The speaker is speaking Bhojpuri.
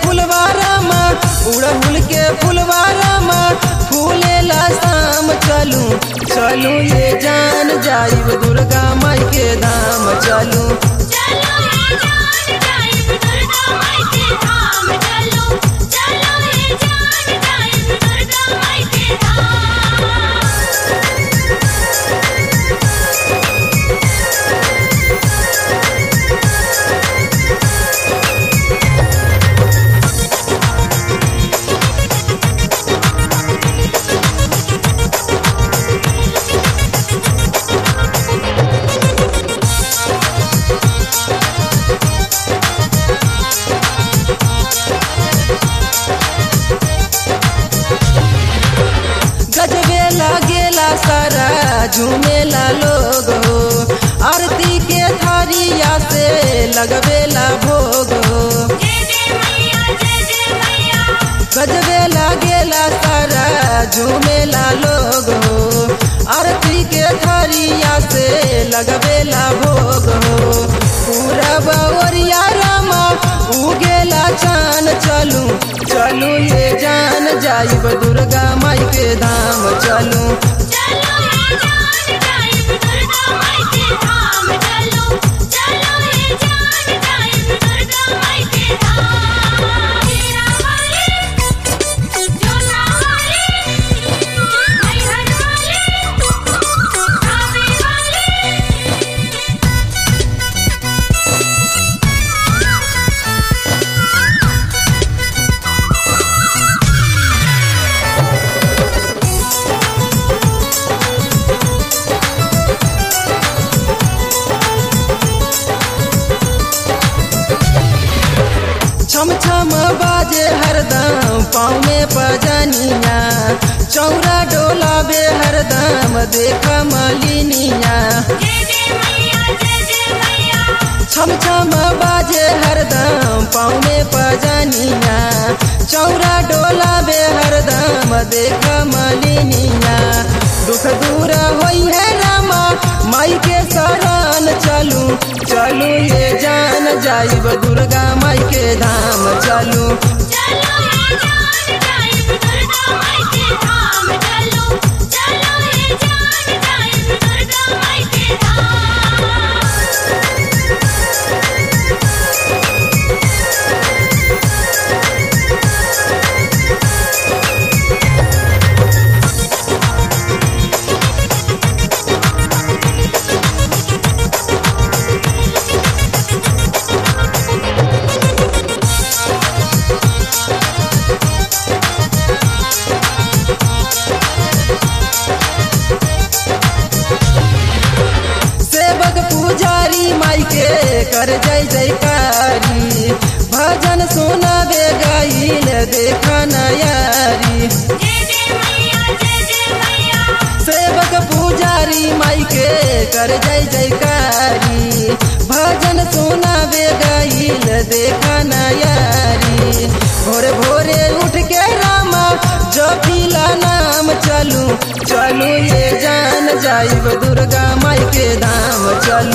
फुलवारामा उड़हुल के फुलवारामा फूलेला शाम चलू चलू ये जान जाइब दुर्गा माई के धाम चलू चलो ये जान जाइब दुर्गा माई के धाम चलो चलो ये जान जाइब दुर्गा माई के धाम गजबे लागेला सारा झूमेला लोग हो आरती के थारिया से लगबेला भोग हो जय जय मैया जय जय मैया गजबे लागेला सारा झूमेला लोग हो आरती के थारिया से लगबेला भोग हो पूरा बावरिया रामा उगेला चान चलू चलू ये जान जाइब दुर्गा माई के धाम चलू चलो ये जान जाइब दुर्गा माई के धाम चलो चलो ये जान जाइब दुर्गा माई के धाम मेरा वाले जोना वाले मैहर वाले आवे वाले छम छम बाजे हरदम पाँव में पजनिया चौरा डोलाबे हरदम देख मलिनिया जय जय मैया जय जय मैया छम छम बाजे हरदम पाँव में पजनिया चौरा डोलाबे हरदम देख मलिनिया दुख दूर होई है रामा माई के शरण चलू चलू ये जान जाइब दुर्गा माई के धाम चलू चलो ये जान जाइब दुर्गा माई के धाम चलो चलो ये जान जाइब दुर्गा माई के धाम सेवक पुजारी माई के कर जय जयकारी भजन सुनाबे गाइल देख नयारी जय जय मैया जय जय मैया सेवक पुजारी माई के कर जय जयकारी भजन सुनाबे गाइल देख नयारी भोरे भोरे उठ के रामा जपिला नाम चलू चलू ये जान जाइब दुर्गा माई के धाम चलू